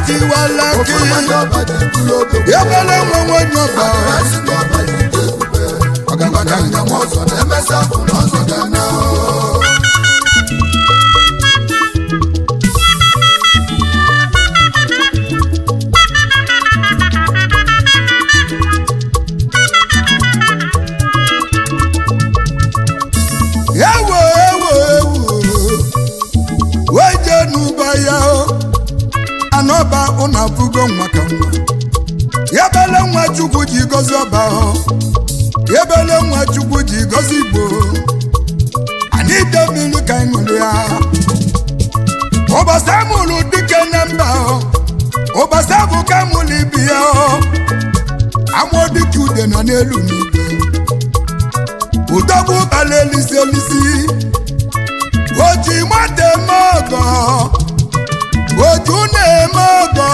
tiwala ofu gị nwa ndị ọba ji bụrụ obodo ebele nwe nwenye ọba esi ndị ọba ji dị ebube ọgaranya nwa ọzọ na-emesa afụ na ọzọ ga na ewo ewo ewo weje n'ụba ya o anọba ụnụ abụgo nwa ka nwa ebele nwa chukwu ji gozi ọba o ebele nwa chukwu ji gozi igbo anyị ide mmiri ka anyị ṅụrụ ya ụbọchị amụrụ dike na mba o ụbọchị abụ ka amụrụ ibi ya o amụọ dike ude nọ n'elu n'igwe udogbu kpara elisi elisi oji mata eme ọgọ oju na-eme ọgọ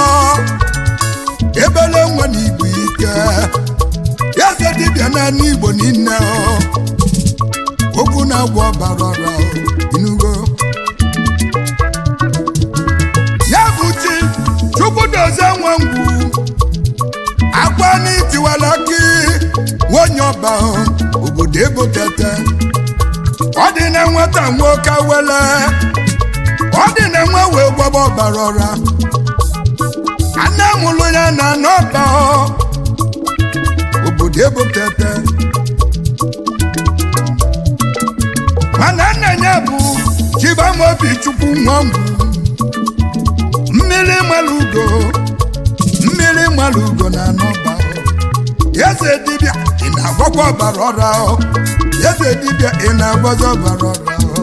ebele nwa na igbo ike eze dibịa naanị igbo niile ọ. okwu na-agwọ ọbara ọra ọ, inugo ya bụ chi chukwu dozie nwa ngwu akwa n'itiwala gị nwonye ọba ọ, obodo ego tete ọ dị na nwata nwoke wele ọ dị na nwa wee gbaba ọbara ọra anne mụrụ ya na n'ọba ọ, obodo ego tete mana nna ya bụ chibamobi chukwu nwangwu mmiri mmalụ ugo mmiri mmalụ ugo na n'ọba ọ. eze dibịa ị na-agwọkwa ọbara ọra ọ. eze dibịa ị na-agwọzi ọbara ọra ọ.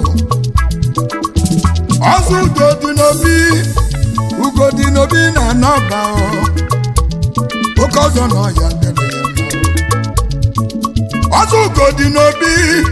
ọzọ ugo dị n'obi ugo dị n'obi na n'ọba ọ. oke ọzọ na ọya dere ya mma ọ. ọzọ ugo dị n'obi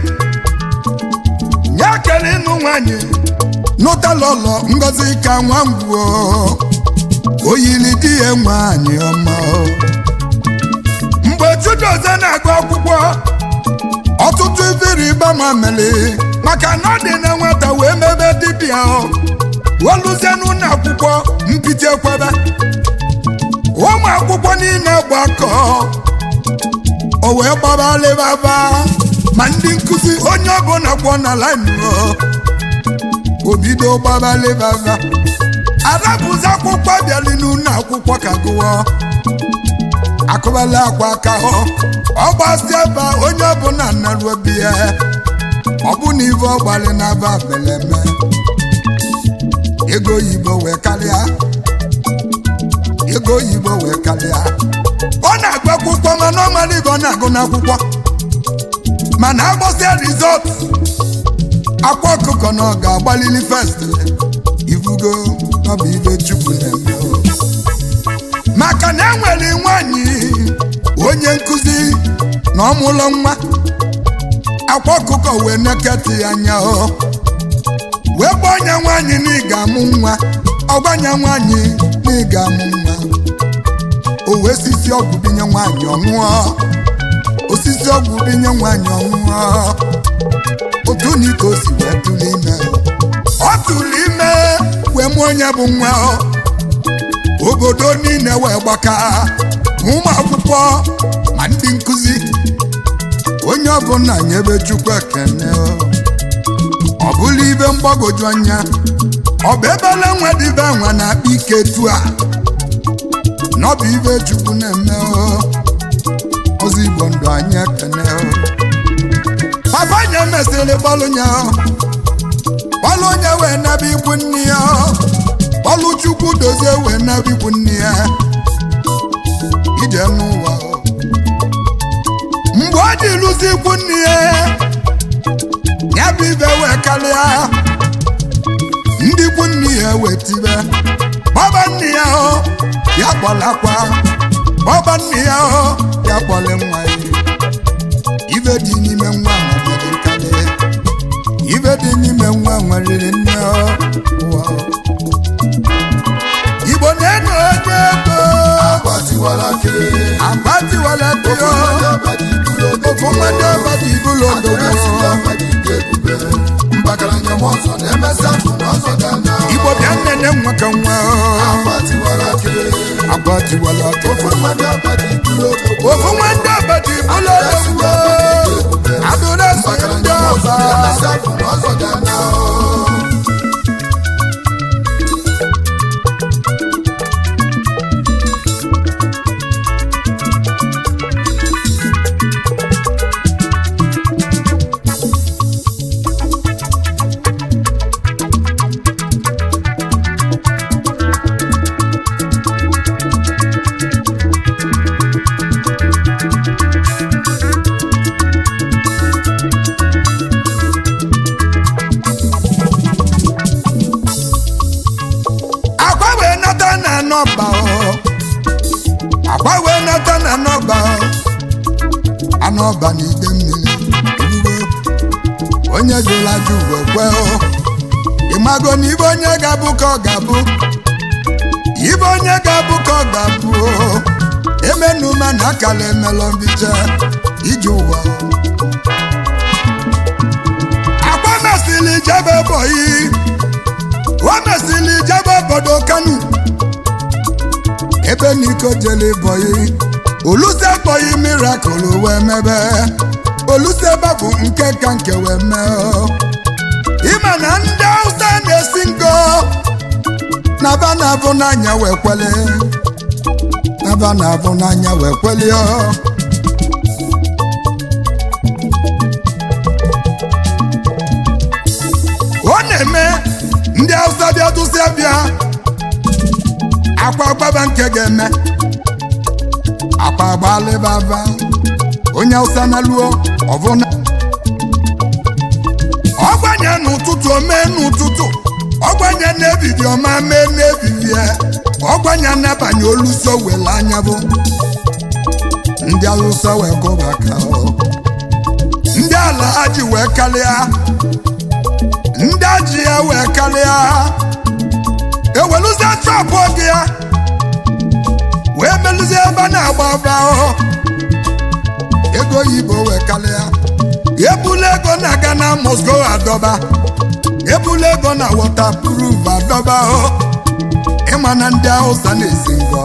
nye kele ịnụ nwanyị n'ụtalọlọ ngozi ka nwa ngwuo oyili di ya nwanyị ọma ọ. mgbe chudoze na-agụ akwụkwọ ọtụtụ iveri ịbama mere maka na ọ dị na nwata wee mebe dibịa ọ weluzie n'ụlọ akwụkwọ mpite kwebe ụmụ akwụkwọ niile gbakọ o wee gbaba alịbaba ma ndị nkụzi onye ọbụla kwọ na laịnụ obido gbaba alịbaba arapụzi akwụkwọ bịali n'ụlọ akwụkwọ ka gụọ akụbala akwa aka hụ ọgbasi ebe a, onye ọbụla naruo biya ọ bụ na ive ọgbalị na-aba beleme ego oyibo wee karịa ego oyibo wee karịa ọ na-agụ akwụkwọ mana ọ mara ibe ọ na-agụ n'akwụkwọ mana agbọsịa rizọt akwa ọkụkọ na ọ ga-agbalili fest ivugo ọ bụ ibe chukwu na-eme o. maka na enwere nwanyị onye nkụzi na ọmụlọ nwa akwa ọkụkọ wee neketị ya anya o wee gba ọnya nwanyị na ị ga-amụ nwa ọgbanya nwanyị na ị ga-amụ nwa o wee sisi ọgwụ binye nwanyị ọṅụọ osisi ọgwụ binye nwanyị ọṅụọ otu na ike o si wee tụrụ ime ọ tụrụ ime wee mụọ onye bụ nwa ọ. obodo niile wee gbaka ma ụmụ akwụkwọ ma ndị nkụzi onye ọbụla nyebe chukwu ekene ọ bụla ibe mgbagwoju anya ọ bụ ebele nwa dịbe nwa na-akpa ike tu a na ọ bụ ibe chukwu na-eme ozi igbo ndụ anyị ekene papa nye mesịrị gbalụ nya gbalụ onye wee nebe ikwu nne ya ọlụ chukwu dozie wee nebe ikwu nne ya ije n'ụwa mgbe ọ dị lụzi ikwu nne ya ya bụ ibe wee karịa ndị ikwu nne ya wee tibe gbaba nne ya hụ ya kpọlakwa gbaba nne ya hụ ya kpọle nwa ya ibe dị n'ime nwa nwere nkarị ibe dị n'ime nwa nwere nne ụwa igbo na-eno onye ego agbatiwala kee agbatiwala tio ofu mmadụ ọbadị ibụlụ odogwu mbakaranya m ọzọ na-emesa afụ na ọzọ ga na igbo bịa nnene nwa ka nwa agbatiwala kee tiwala aka ofu mmadụ abadi bụrụ odogwu ofu nwanne abadi bụlụ odogwu adụrụ eso ndị ọba emesịa bụ na ọzọ ga-ana akwa wee nata na nọba o akwa wee nata na nọba o anọba na ide mmiri eluigwe onye jụrụ ajụ uwe kwe o ịmago na ibe onye ga-abụ ka ọ ga-abụ ibe onye ga-abụ ka ọ ga-abụ o emenuma na akala emelọ mbiche ije ụwa akwa mesịrị jebe bọyị o mesịrị jebe obodo kanu ebe n'iko jele bọyị oluse bọyị mirakụl wee mebe oluse babụ nke ka nke wee mee o. ịma na ndị hausa na-esi ngo naba na-abụ n'anya wee kwele naba na-abụ n'anya wee kwele o. ọ na-eme ndị hausa bịa tụsịa bịa akwa gbaba nke ga-eme akwa gbalịbaba onye hausa na luo ọbụna ọgbanye n'ụtụtụ omee n'ụtụtụ ọgbanye n'ebidi ọma mee n'ebibie ọgbanye n'abanye oluso wele anya bụ ndị hausa wee kụba ka ọ ndị ala ha ji wee kalịa ndị aji ya wee karịa eweluzie trapụ oge ya wee melụzie ebe a na-agba agba ahụ ego oyibo wee karịa ebula ego na Ghana Moscow adọba ebula ego na waterproof adọba ahụ ịma na ndị Hausa na-esi ngọ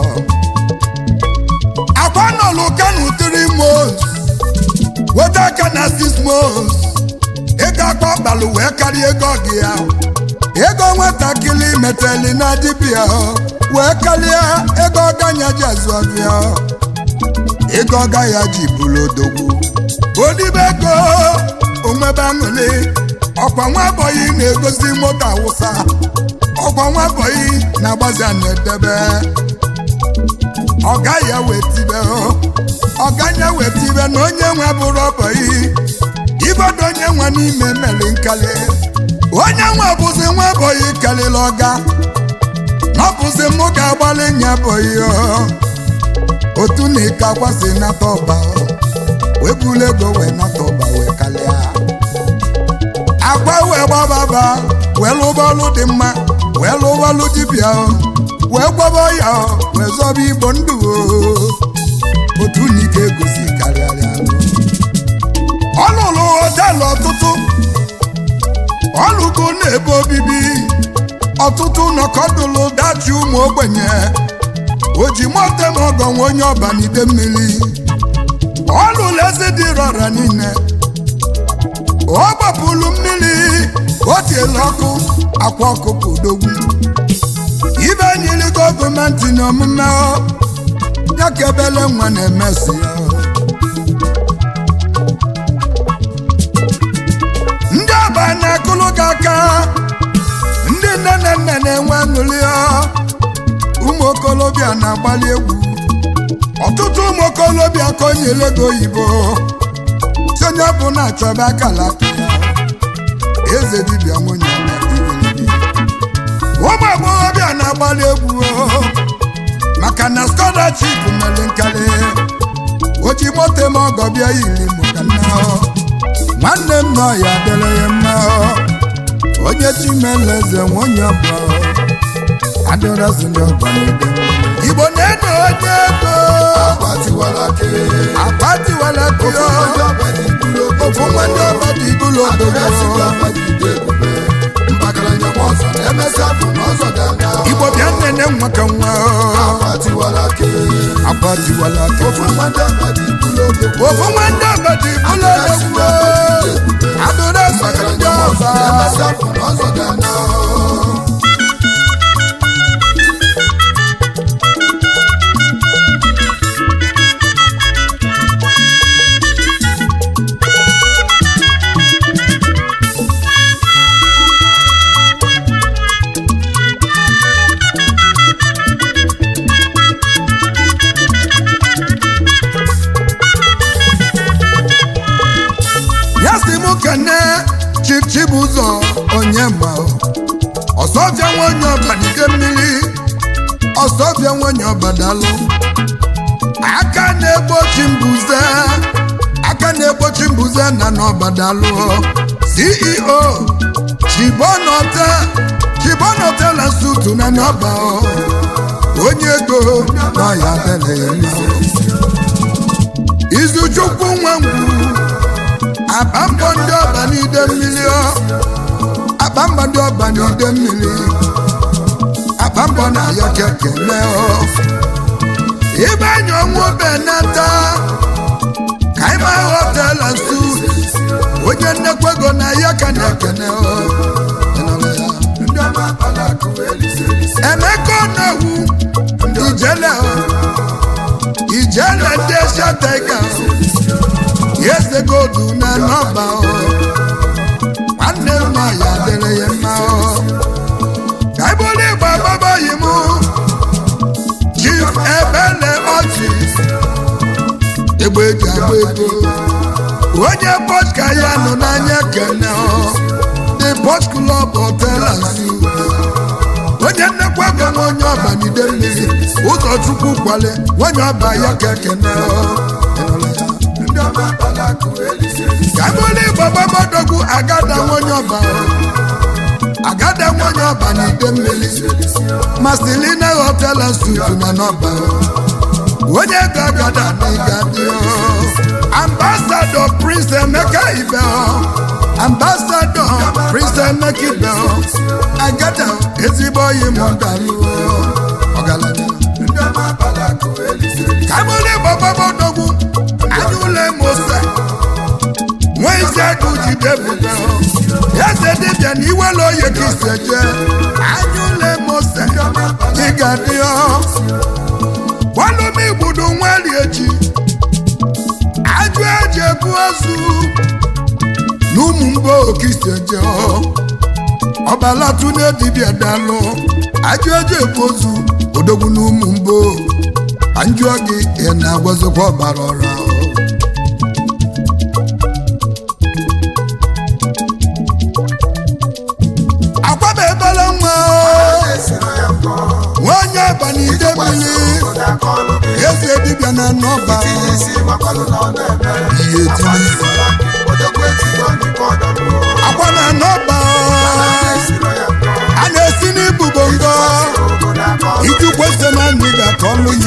akwa nọlụ kanu three months weta aka na six months ego akpa ọkpalụ wee karịa ego ọgị ya ego nwatakịrị meteli na dibịa wee karịa ego ọganya ji azụ ọbịa ego ọga ya ji bụrụ odogwu odibe ego onwebe aṅụrị ọkwa nwa bọyị na-egosi moto awụsa ọkwa nwa bọyị na-agbazi a na-edebe ọga ya wee tibe ọga ya wee tibe na onye nwe bụrụ ọbọyị ibodo onye nwe n'ime meli nkali onye nwe bụzi nwa bọyị kalịla ọga na ọ bụzi mụ ga-agbalị nya bọyị otu na ike akwasị nata ọba wee bulu ego wee nata ọba wee kalịa agba wee gbababa wee lụba ọlụ dị mma wee lụba ọlụ dibịa wee gwaba ya wee zọba igbo ndụ otu na ike egosi karịarịa ọ lụrụ họteelụ ọtụtụ ọ lụgo n'ebe obibi ọtụtụ nọkọdụlụ dachi ụmụ ogbenye o ji moto ma ọgọ nwe onye ọba n'ide mmiri ọ lụrụ eze dị rọra niile ọ gbapụrụ mmiri o tiela ọkụ akwa ọkụkọ odogwu ibe nyiri gọọmenti na omume ya ka ebele nwa na-emesi ya ndị ọba na-akụlụ gị aka ndị nne na nna na-enwe aṅụrị ụmụ okolobịa na-agbalị egwu ọtụtụ ụmụ okolobịa ka o nyere ego oyibo si onye ọ bụ na-achọba akala aka ya eze dibịa nwunye ya igirigi. ụmụ agbọghọbịa na-agbalị egwu maka na scholarship mere nkali o ji moto ma ọgọ bịa yiri mụka nna nwanne m nọ ya dịrị ya mma onye chimeleze nwunye bụ adịrọzi ndị ọgba n'ebe igbo na-eno onye ego agbatiwala ke agbatiwala kio ofu nwanne ọba dị ibulu obodo igbo bịa nnene nwa ka nwa agbatiwala ke ọ tiwala aka ofu nwa ndị abadi bụrụ odogwu ofu nwanne abadi bụlụ odogwu abụrụ esoro ndị ọba emesịa afọ n'ọzọ ga-ana ya si mụ kene chief chibụzọ onye ma ọsọbịa nwanyị ọbanide mmiri ọsọbịa nwanyị ọbadalụ aka na-egbochi mbuze aka na-egbochi mbuze na n'ọbadalụ ceo chibonọte chibonọte na sutu na n'ọba onye ego na ya adịghị mma izuchukwu nwa ngwu akpambọ ndị ọba n'ide mmiri ọ akpambọ ndị ọba n'ide mmiri akpambọ na ya kekele ọ ibe anya ọnwụ benata ka ịma họtelụ nsu onye nnekwu ego na ya ka na-ekene ọ Ịnụrụ ya? ndị ọma akpala akụ elise elise emeka ọnawu ijele ọ ijele ndị eshatega eze godu na nọba ọ nwanne mma ya dịrị ya mma ọ ka ibụlụ igba gbabaghị m chief ebele ọchị egbe eji agba ego onye pọtka ya nọ n'anya kene ọ the port club hotel and suites onye nnekwa ego nwa onye ọba n'ide mmiri ụzọchukwu kwale nwanyị ọba ya ka ekene ọ Ịnụrụ ya? ndị ọma akpala akụ elise elise ka bụrụ igbo gbabadogwu agada nwonye ọba agada nwonye ọba n'ide mmiri mastilina hotel and suites na n'ọba onye ego agada na ịgadị ambasadọ prince emeka ibe ambasadọ prince emeka ibe agada ezigbo oyi m dalụ ọgaranya ndị ọma akpala akụ elise elise ka bụrụ igbo gbabadogwu anya ụlọ mose nwa isi agụ jide bụga eze dibịa na iwere oye ka isi eje anya ụlọ mose ịga dị gbalụm igbudu nwari echi ajụ eji ebu ozu na ụmụ mgbe oke isi eje ọbalatu na dibịa dalụ ajụ eji ebu ozu odogwu na ụmụ mgbo anjụọ gị ị na-agwazikwa ọbara ọra akwaba ebele nwa esiro ya nkọ nwanyị abalị ide mmiri obodo aka ọlụ gị eze dibịa na nọba tinye isi makwalụ na ọ na-eme ihe tinye odogwu ejigo n'ime ọdọbụ akwa na nọba esiro ya nkọ a na-esi n'ibubo ngọ obodo aka ọlụ iji kwesị na anyị ga-akọ ọlụ